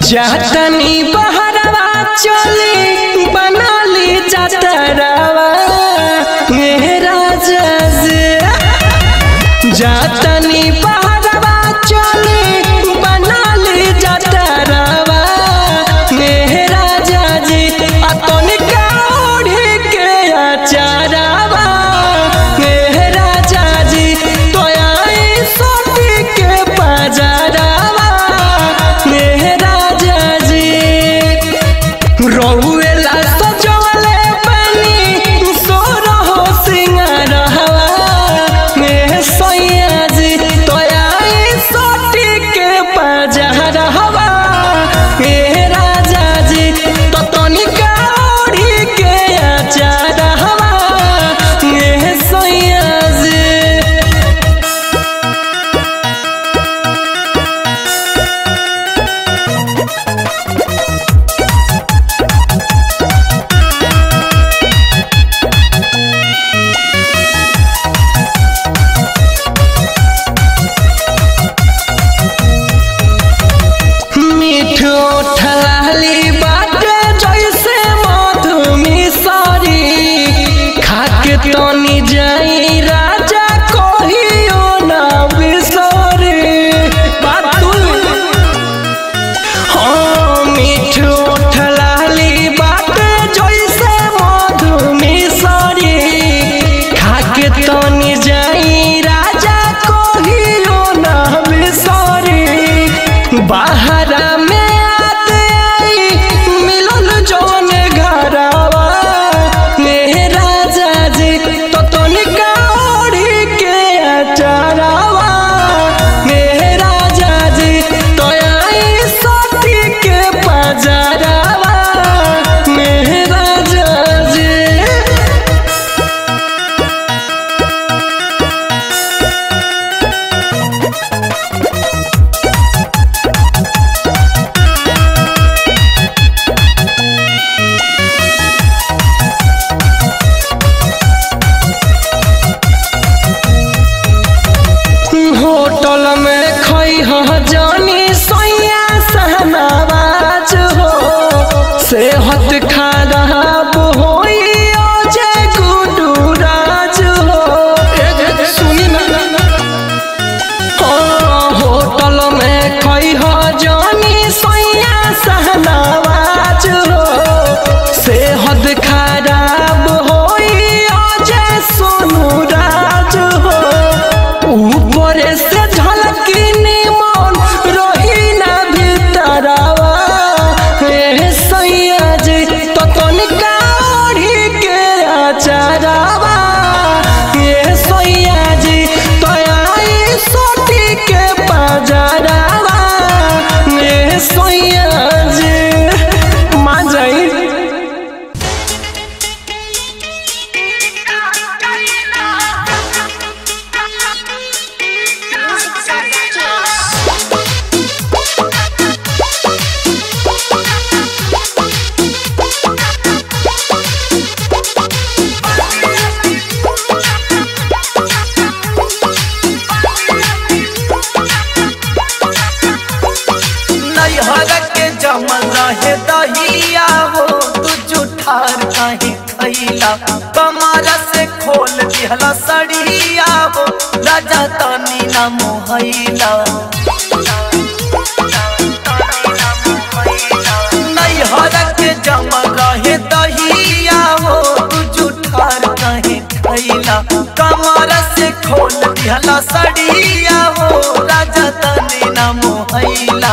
जातनी बहरवा चली बनाली जातरवा मेरा जजे जातनी बहरवा चली बनाली जातरवा मेरा जजे अतनी काढ़ी के अचारवा मेरा जजी तो आई सोटी के पजारवा मेरा जजी रहुएला सजवले बनी सोरहो सिंगारहवा में सैयाजी तोयाई सोटी के पजहरहवा मेरा जाजी तो तनिका ओढ़ी के अचारहवा में सैयाजी मिठो ठलाली बाटे जैसे मधुमिसरी खाके तनी जाई राजा कहियो ना बिसरी बातुल हाँ मिठो ठलाली बाटे जैसे मधुमिसरी खाके तनी जाई राजा कहियो ना बिसरी बाहरा में आते आई मिलन जौन घरवा मेरा जाजी तो तनिका ओढ़ी के अचारवा मेरा जाजी तो आई सोटी के पजारवा मेरा जाजी होटल में खई ह जानी सैया सहनावाज हो सेहत खराब होई ओ जे गुडू राज हो सुनी ना हाँ, होटल में खई ह जानी सैया सहनावाज हो सेहत खराब होई ओ जे सोनू राज हो ऊपर से झलकी निमन रही ना भीतरवा हे सैया जी तो तनिका ओढ़ी के अचारवा हे सैया जी तो आई सोटी के पजारवा हे सैया जी मान जाई नैहर के जमल रहे दहिया हो तू जुठार कहीं खैला कमर से खोल दिहला सड़िया हो राजा तनी ना मोहैला नैहर के जमल रहे दहिया हो तू जुठार कहीं खैला कमर से खोल दिहला सड़िया हो राजा तनी ना मोहैला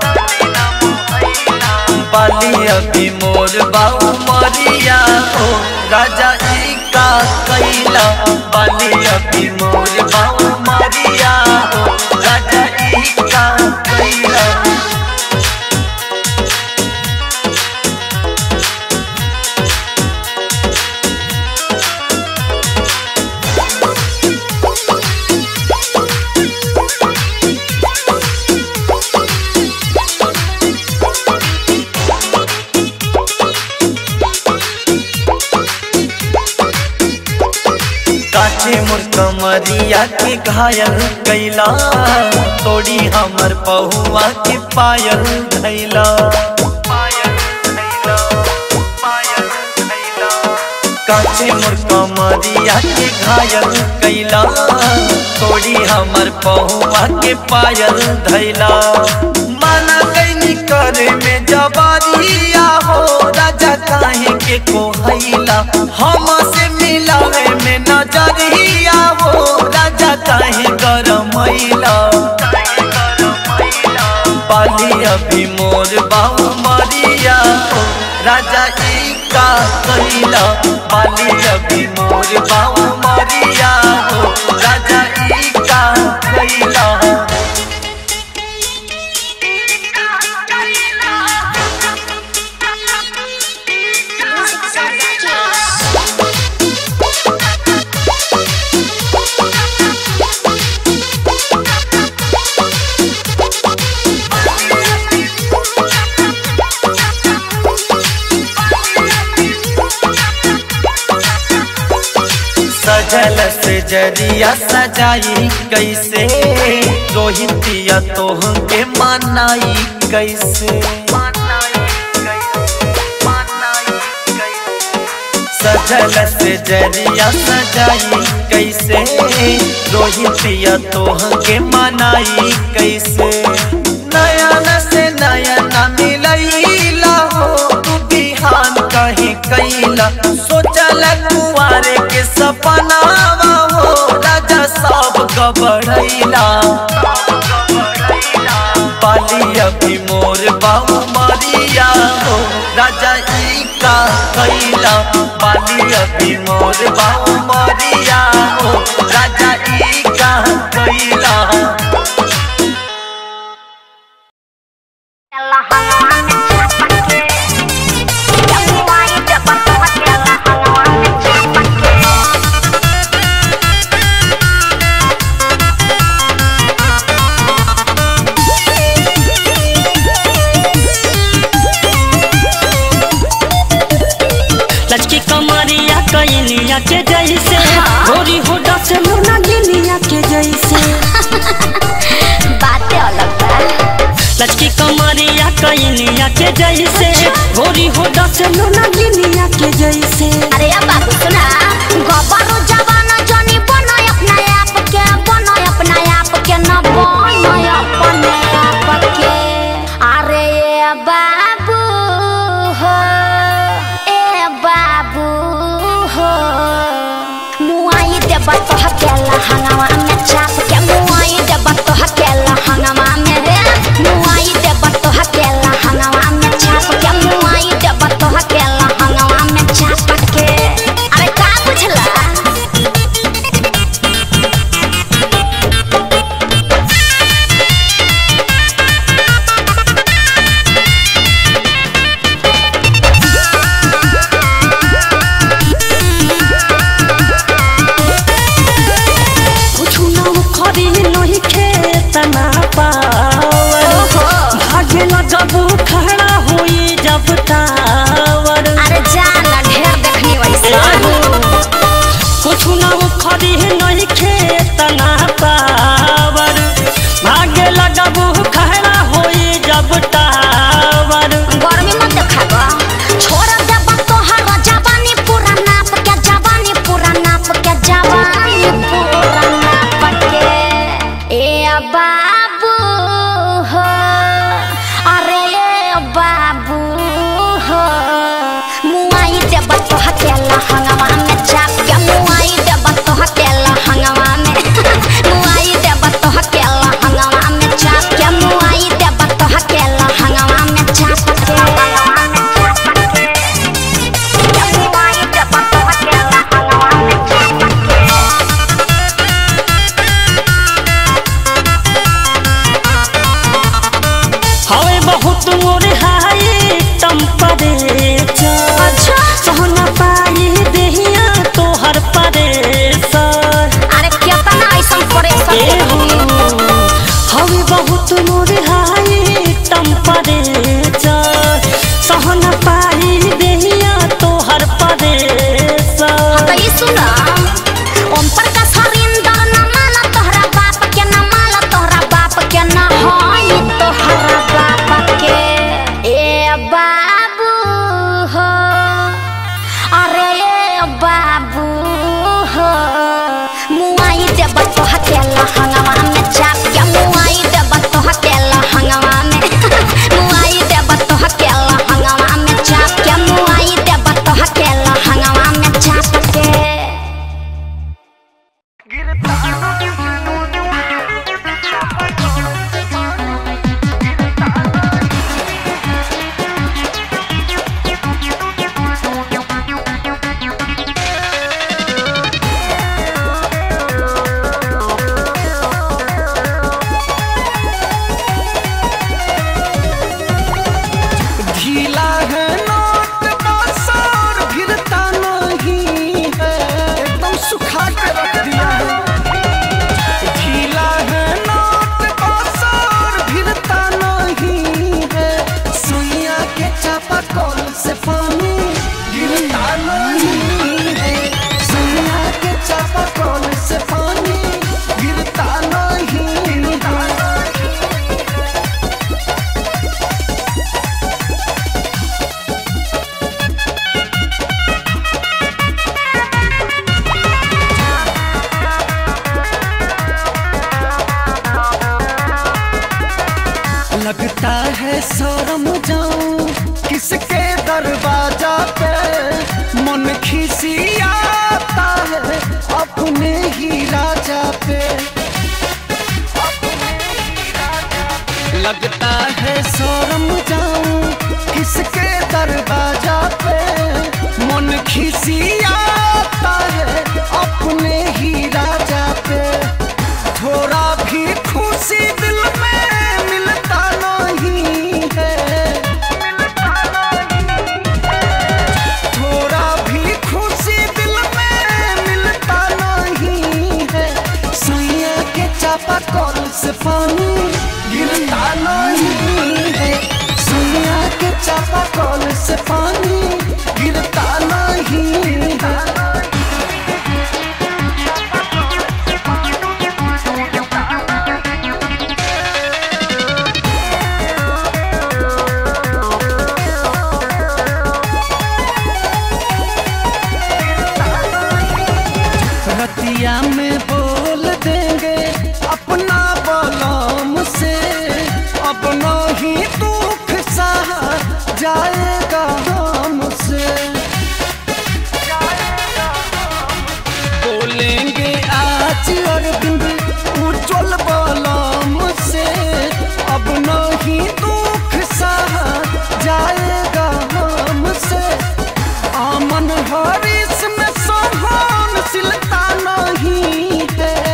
बाली अभी मोर बाऊ मरिया हो राजा ई का कैला बाली अभी मोर बाऊ मरिया हो राजा ई का कैला काचे मोर कमर कमरिया के घायल कैला तोड़ी हमर पहुआ के पायल धैला काचे मोर कमरिया के घायल कैला तोड़ी हमर पहुआ के पायल धैला माना कैनी करे में जबारिया हो राजा काहे के कोहैला हम से मिलावे में नजरिया हो राजा काहे गरमैला पाली अभी मोर बाऊ मरिया हो राजा ई का कैला पाली अभी मोर बाऊ मरिया हो राजा ई का कैला सजल से जरिया सजाई कैसे रोहितिया तोह के मनाई कैसे सजल से जरिया सजाई कैसे रोहितिया तोह के मनाई कैसे नयन से नयन मिलैला हो तू बिहान कहीं कैला सोचल कुआरे के सपनावा हो राजा सब गबड़ैला पाली अभी मोर बाबू मरिया हो राजा ई का कैला पाली अभी मोर बाबू मरिया हो राजा ई का कैला लचकी कमरिया कैलिया के जैसे गोरी होडा से मुना गिलिया के जैसे बातें अलग बा लचकी कमरिया कैलिया के जैसे गोरी होडा से मुना गिलिया के जैसे अरे अब बाबू सुना गबरू जवान जनी बनो अपना आप के बनो अपना आप के न बनो अपने आप के अरे ए बाबू हो ए बाबू हो मुआई देब तो हकेला हंगामा में चाप के मुआई देब तो हकेला हंगामा में रे मुआई देब तो हकेला हंगामा में चाप के मुआई देब तो हकेला हंगामा में चाप के अरे का बुझला कुछ न खरी नहीं खेत ना पावर भागे जब खड़ा हुई जब टावर अरे जाना ढेर देखनी वैसे कुछ न खरी नहीं खेत ना पावर भागे लगब खड़ा हुई जब टावर गर्मी मत देखाबा छोड़ देब तोहर जवानी पूरा नाप के जवानी पूरा नाप के जवानी पूरा नाप के ए बाबू हो अरे ए बाबू हो मुआई देब तो हकेला हंगामा में चाप के मुआई देब तो हकेला हंगामा में मुआई देब तो हकेला हंगामा में चाप के मुआई देब तो हकेला हंगामा में चाप के मुआई देब तो हकेला हंगामा में चाप के हवे बहुत मोरे हाई टेम्परेचर अच्छा सहना पाई देहिया तोहर परेशर अरे केतना ऐसन परेशान हवे बहुत मोरे हाई टेम्परेचर सहना पाई देहिया तोहर परेशर तो ये सुना ओम प्रकाश हरिंदर लगता है शर्म जाऊं किसके दरवाजा पे मन खिसियाता है अपने ही राजा पे लगता है शर्म जाऊं किसके दरवाजा पे मन खिसियाता है अपने ही राजा पे थोड़ा भी खुशी दिल में मिलता नहीं है थोड़ा भी खुशी दिल में मिलता नहीं है सुइया के चापा कल से पानी गिरता नहीं है सुइया के चापा कल से पानी गिरता नहीं है रतिया में बोल देंगे अपना बलम से अब नहीं दुख सहा जाएगा हमसे बोलेंगे आज अरविंद उज्जवल बलम से अब नहीं दुख सहा जाएगा हमसे आमन हरीश में सहनशीलता नहीं है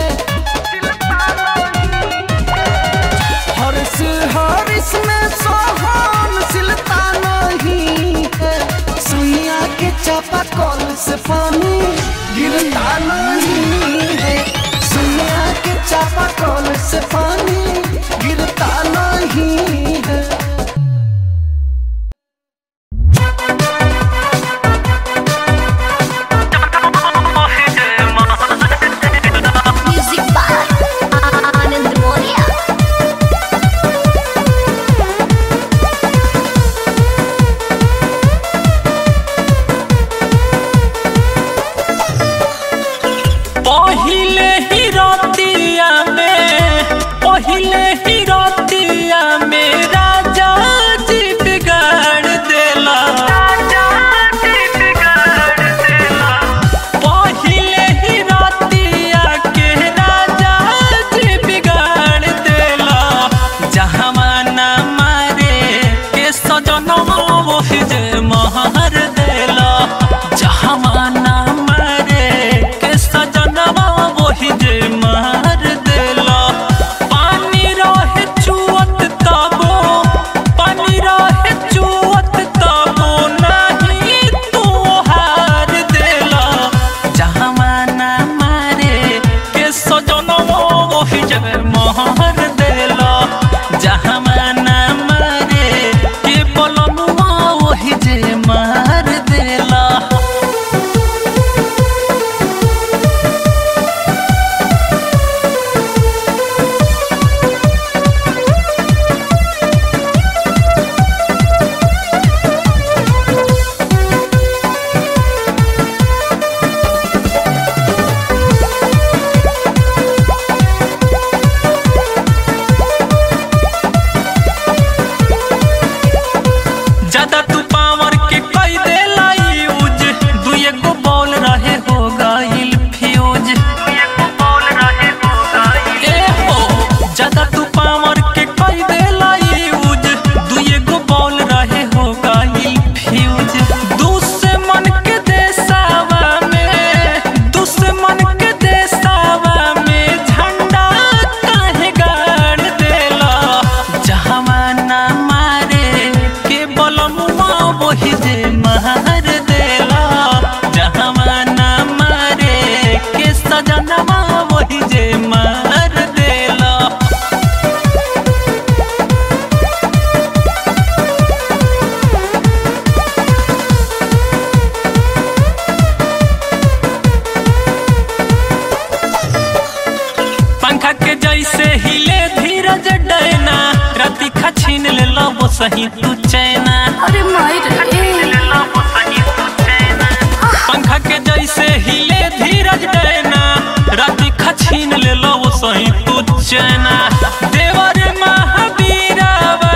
हर्ष हरीश में सहनशीलता नहीं है सुइया के चापा कल से पानी गिरता नहीं है सुइया के चापा कल से पानी गिरता नहीं है म्यूजिक बाय आनंद मोरिया पहिले ही रतिया में पहिले ही रतिया में राजा जी बिगाड़ देला पहिले ही रतिया के राजा जी बिगाड़ देला जहाँ ना मारे के सजनवा वही जे महर देला जहाँ ना मारे के सजनवा वही जे महर देला पानी रहे चुअत तबो पानी रहे चुअत तबो नहीं तू हार देला जहाँ ना मारे के सजनवा वही जे महर देला जहाँ ना मारे के बोलनुआ वही जे मार देला ज्यादा तू पावर के कई दे यूज दुए गो बॉल रहे हो गइल फ्यूज ए हो ज्यादा तू पावर के कई दे यूज दुए गो बॉल रहे हो गइल फ्यूज दुश्मन के देसावा में दुश्मन के देसावा में झंडा काहे गाड़ देला जहाँ ना मारे के बलमुआ वही जे मार देला जहाँ ना मारे के सजनवा वही जे मार देला पंखा के जैसे हिले धीरज डैना राति खा छीन ले लो वो सही तू चैना अरे मायर पंखा के जैसे हिले धीरज डैना राति खा छीन ले लो वो सही तू चैना देवर महावीरावा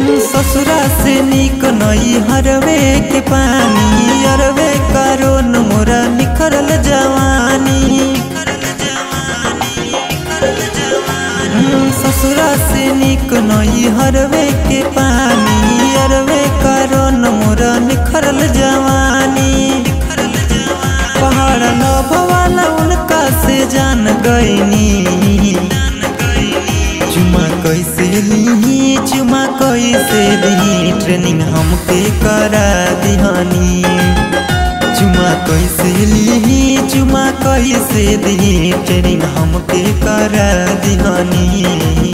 ससुरा से निक नई हरवे के पानी अरवे करो न मोरा निखरल जवानी हम्म, ससुरा से निक नई हरवे के पानी अरवे करो न मोरा निखरल जवानी पहाड़ नभवाला उनका से जान गईनी चुमा कैसे ली चुमा कैसे ली ट्रेनिंग हमके करा दिहानी चुमा कैसे ली चुमा कैसे दी ट्रेनिंग हमके करा दिहानी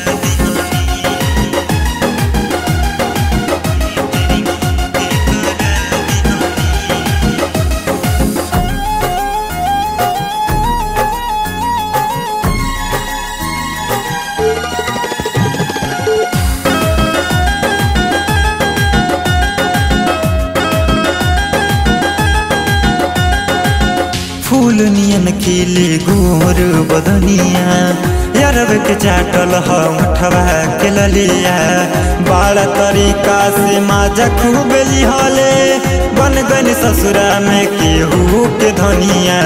फूल नियन खिले गोर बदनिया यारब के चाटल हठवा के ललिया बड़ा तरीका से माजा खूब लिहले बन गन ससुरा में केहू के धनिया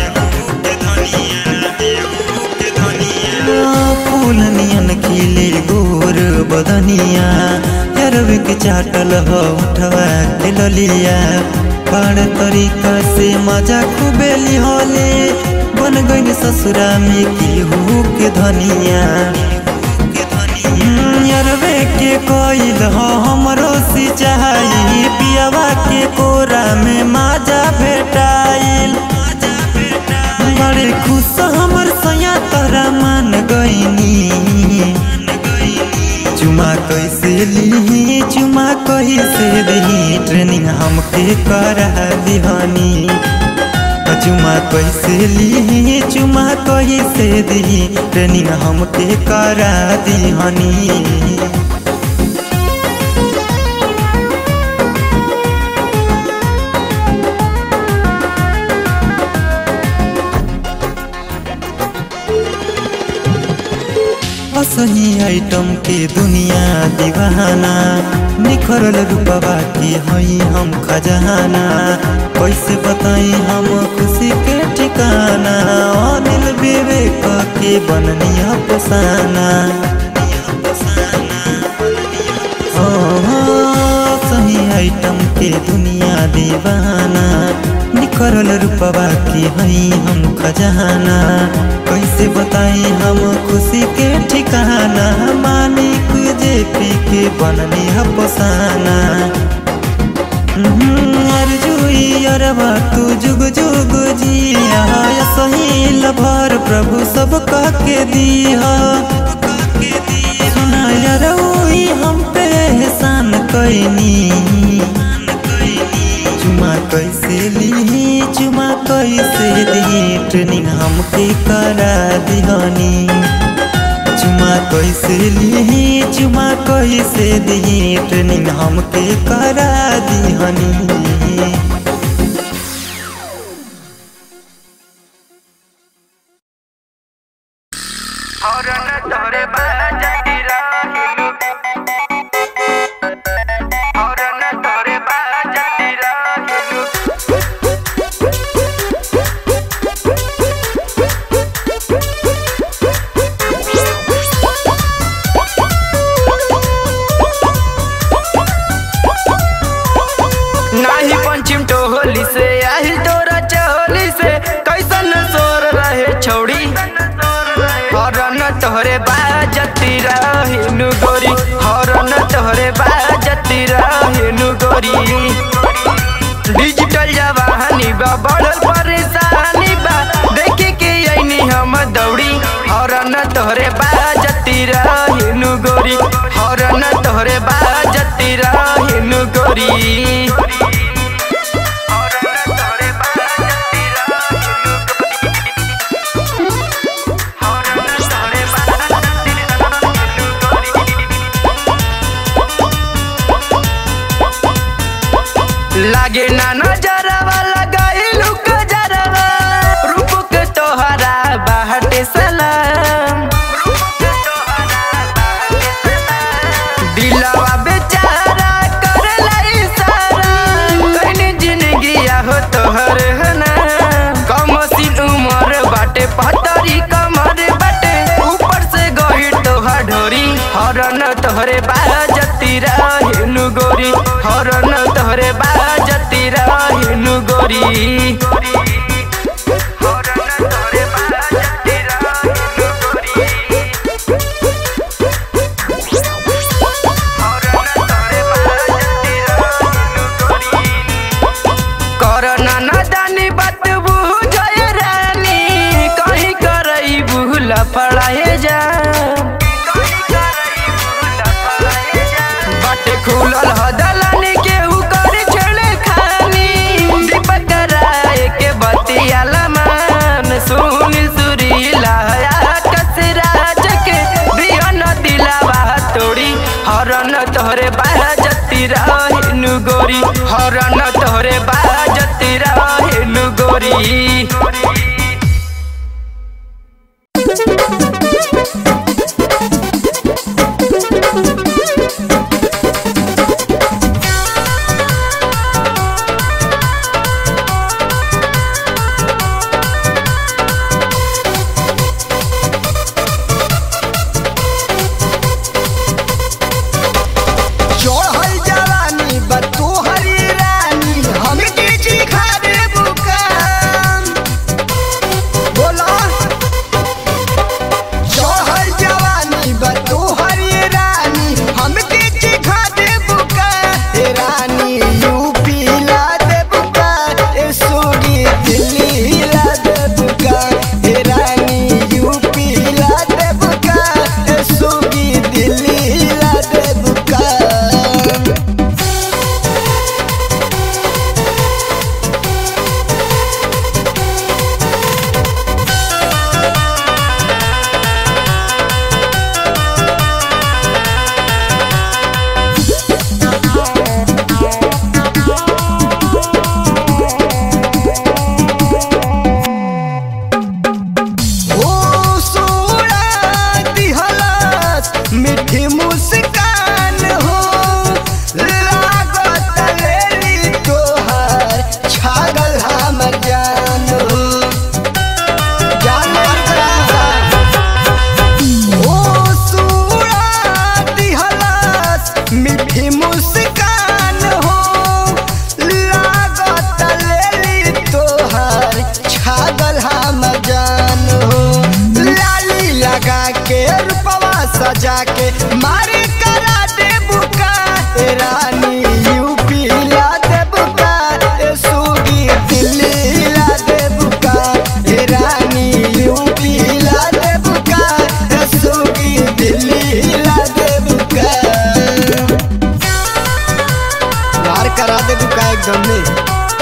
फूल नियन खिले गोर बदनिया यारब के चाटल हठवा के ललिया बड़ तरीका से मजा खूबे लिहले बन गई ससुरा में केहू के धनिया अरबे के कोइल हो हमरो सिंचाई पियावा के कोरा में माजा भेटाइल बड़े खुश हमर सया तोरा मान गईनी चुमा कैसे ली चुमा कैसे दी ट्रेनिंग हमके करा दिहानी चुमा कैसे ली चुमा कैसे दी ट्रेनिंग हमके करा दिहानी असही आइटम के दुनिया दीवाना निखरल रूपवा के हई हम खजाना कैसे बताई हम खुशी के ठिकाना अनिल विवेक के बननिया पसाना सही आइटम के दुनिया दीवाना निखरल रूपवा के हई हम खजाना कैसे बताई हम खुशी के ठिकाना मालिक जे पी के बननी हपसाना अर्जुई अरबा तू जुग जुग जिया सही लभर प्रभु सब कह के दिया सुना रउई हम पे एहसान कैनी चुमा कैसे ली चुमा कैसे दी ट्रेनिंग हमके करा दिहानी चुमा कैसे ली चुमा कैसे दी ट्रेनिंग हमके करा दिहानी नाही पंचिम टोहली से आहिल तोरा चहोली से कैसन सोर रहे छौड़ी हरन तोहरे बाजती रहिनु गोरी हरन तोहरे बाजती रहिनु गोरी डिजिटल जवानी बा बढ़ल परेशानी बा देखे के ऐनी हम दौड़ी हरन तोहरे बाजती रहिनु गोरी हरन तोहरे बाजती रहिनु गोरी लागे ना नजरवा लगाइलू कजरवा रूप के तोहरा बाहटे सलाम दिलवा तोहरे बाजती रहिनु गोरी हरन तोहरे बाजती रहिनु गोरी करना ना जानी बात बुझे रानी कहीं करई भूला पड़ाए जा बाटे खुलल हदलानी के उकर छेड़े खानी दीपक राय के बतियाला मान सुनील सुरीला कसराज के बिहन दिलावा तोड़ी हरन तोहरे बाजती रहिनु गोरी हरन तोहरे बाजती रहिनु गोरी चढ़ल जवानी बा तोहरी रानी हम के चिखा दे बुकाम बोला चढ़ल जवानी बा तोहरी रानी हम के चिखा दे बुका ए रानी यूपी ला दे बुका ए सोगी दिल्ली ला दे बुका ए रानी यूपी ला दे बुका ए सोगी दिल्ली ला दे बुका ओ सोड़ा दिहलत मीठी मुस्कान हो लागत लेली तोहर छागल हमर जान हो जान ओ सोड़ा दिहलत मीठी मुस्कान हो लागत लेली तोहर छागल हमर जान हो लाली लगा के रूपवा सजा के मारे करा दे बुका ए रानी यूपी ला दे बुका ए सूगी दिल्ली ला दे बुका ए रानी यूपी ला दे बुका ए सूगी दिल्ली ला दे बुका मार करा दे बुका एकदम में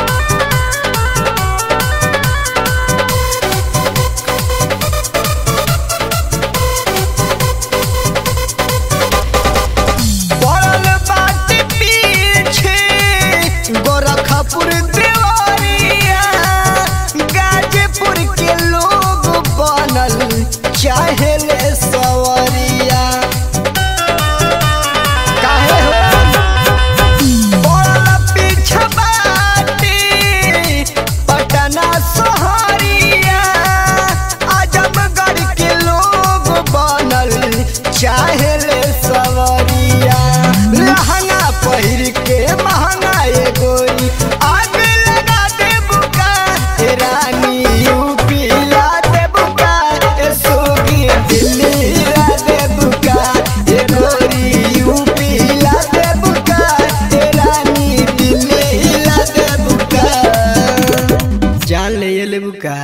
पड़ल बाटे पीछे गोरखपुर देवरिया गाजीपुर के लोग बनल चाहेले सवरिया काहे हो पड़ल पीछे बाटे पटना सहरिया आजमगढ़ के लोग बनल चाहेले सवरिया लहंगा पहिर के महंगा ये गोरी आग लगा दे बुका ए रानी यूपी ला दे बुका ए सोगी दिल्ली ला दे बुका ए गोरी यूपी ला दे बुका ए रानी दिल्ली ला दे बुका जान ले ये ले बुका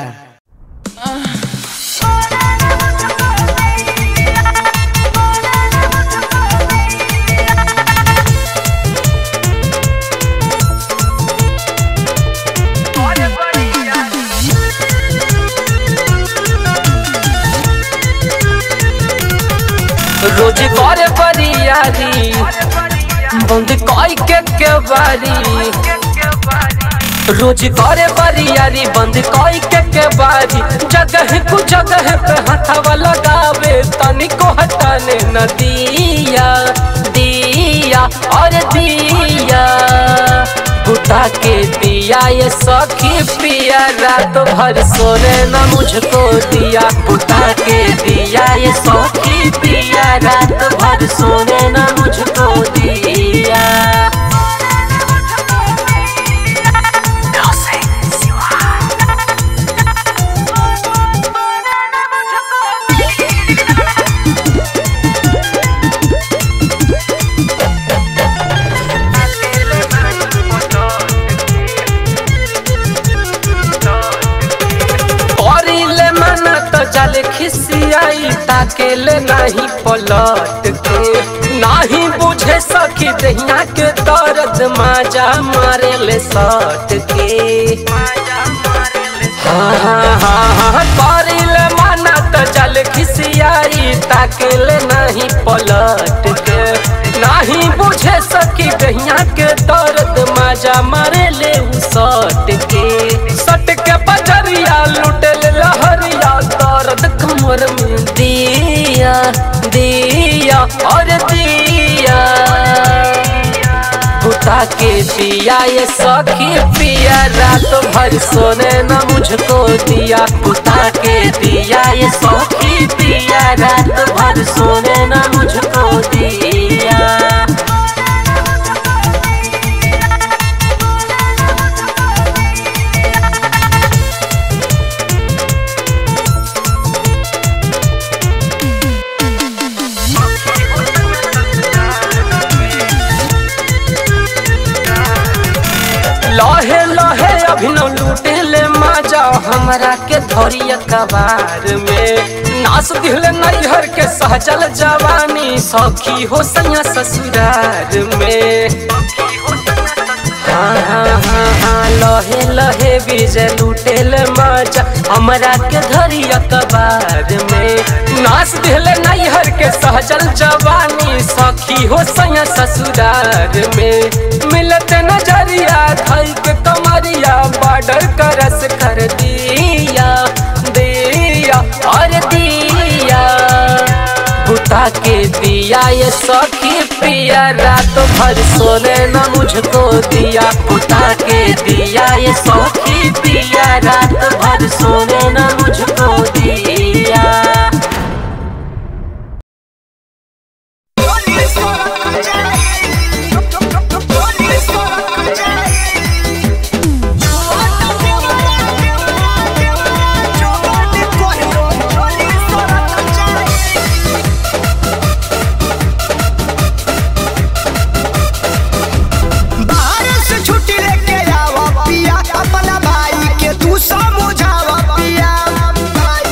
रोज करे बरियारी बंद कई के के बारी रोज करे बरियारी बंद कई के के बारी जगह कु जगह पे हथवा लगावे तनिको हटाने न दिया दिया और दिया बुता के दिया ये सखी पिया रात भर सोने न मुझको दिया बुता के दिया ये सखी पिया रात भर सोने न मुझको दिया करिले मना तो जल खिसियाई ताकेले नहीं पलट के नहीं बुझे सकी दहिया के दर्द माजा मारे ले सट के हाँ हाँ हाँ हाँ करिले मना तो जल खिसियाई ताकेले नहीं पलट के नहीं बुझे सकी दहिया के दर्द माजा मारे ले उ सट के सट के बजरिया लुटल लहरिया दर्द कमर में दिया दिया और दिया बुता के दिया ये सखी पिया रात भर सोने न मुझको दिया बुता के दिया ये सखी पिया रात भर सोने न मुझको दिया लहे लहे अभिनव लूटे ले माजा हमरा के धरिया कबार में नास दिहले नैहर के सहजल जवानी सखी हो सैया ससुरार में हाँ हाँ हाँ हाँ लहे लहे बीजे लूटे ले माजा हमरा के धरिया कबार में नास दिहले नैहर के सहजल जवानी सखी हो सैया ससुरार में मिलत नजरिया धई के कमरिया बॉर्डर करस कर दिया दिया और दिया बुता के दिया ये सखी पिया रात भर सोने न मुझको दिया बुता के दिया ये सखी पिया रात भर सोने न मुझको दिया बाहर से छुट्टी लेके आवा पिया अपना भाई के तू समझावा पिया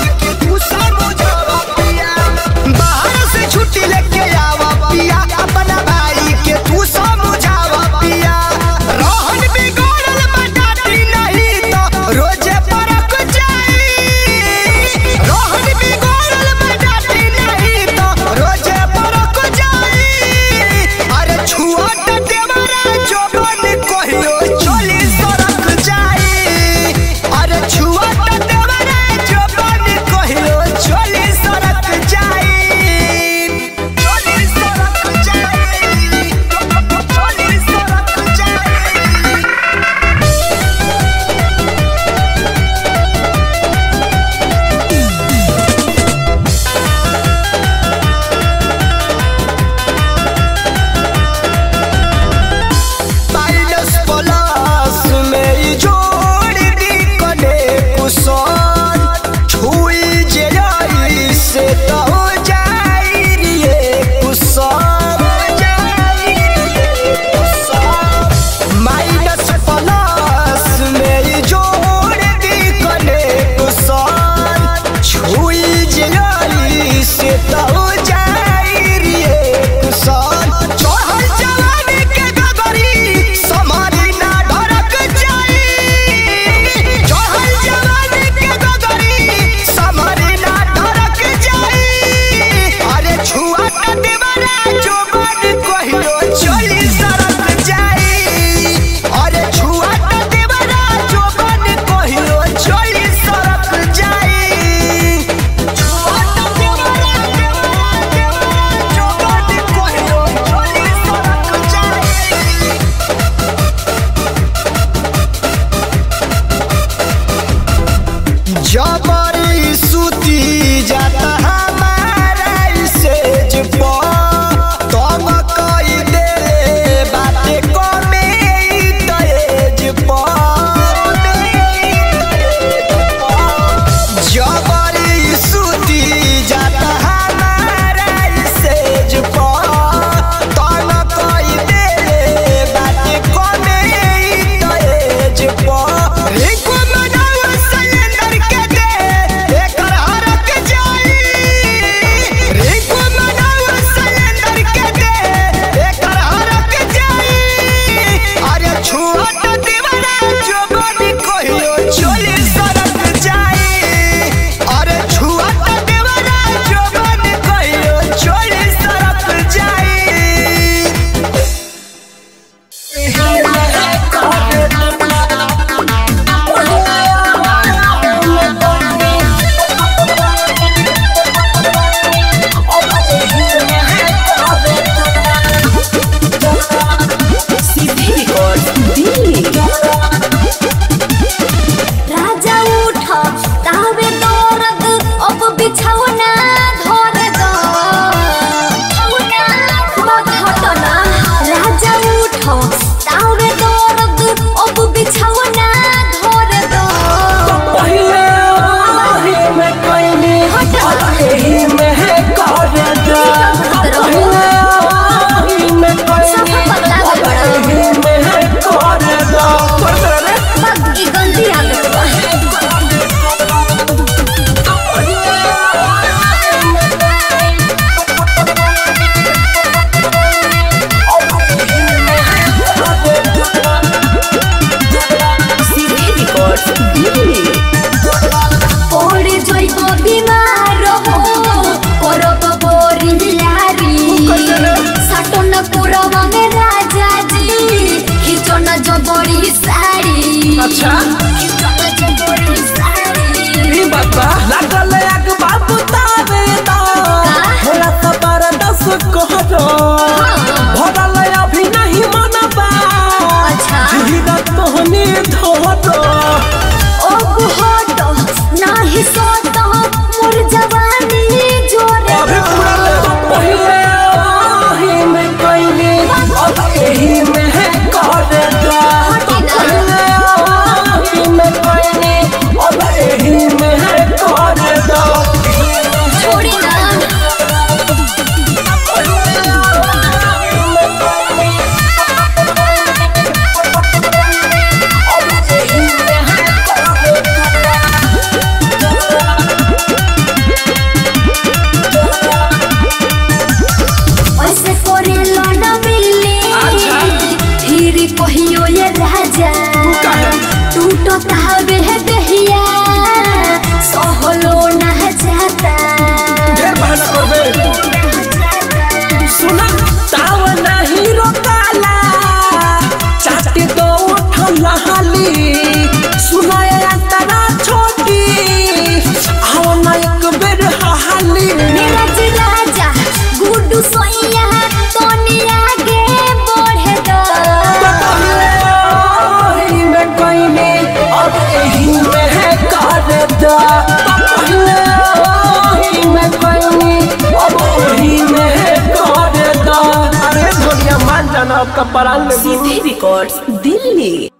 सुना ताव नहीं रोकाला चाटे दो उठला हाली सुना ये अंतरा छोटी आओ ना एक बेर हाली नीरज राजा गुड्डू सोइया तोनी आगे बढ़े दो पहले में कोई नहीं अब यही में है कर दा पहले में कोई नहीं अब यही में है कर दा अरे दुनिया मान जाना आपका परान में सीधी रिकॉर्ड्स दिल्ली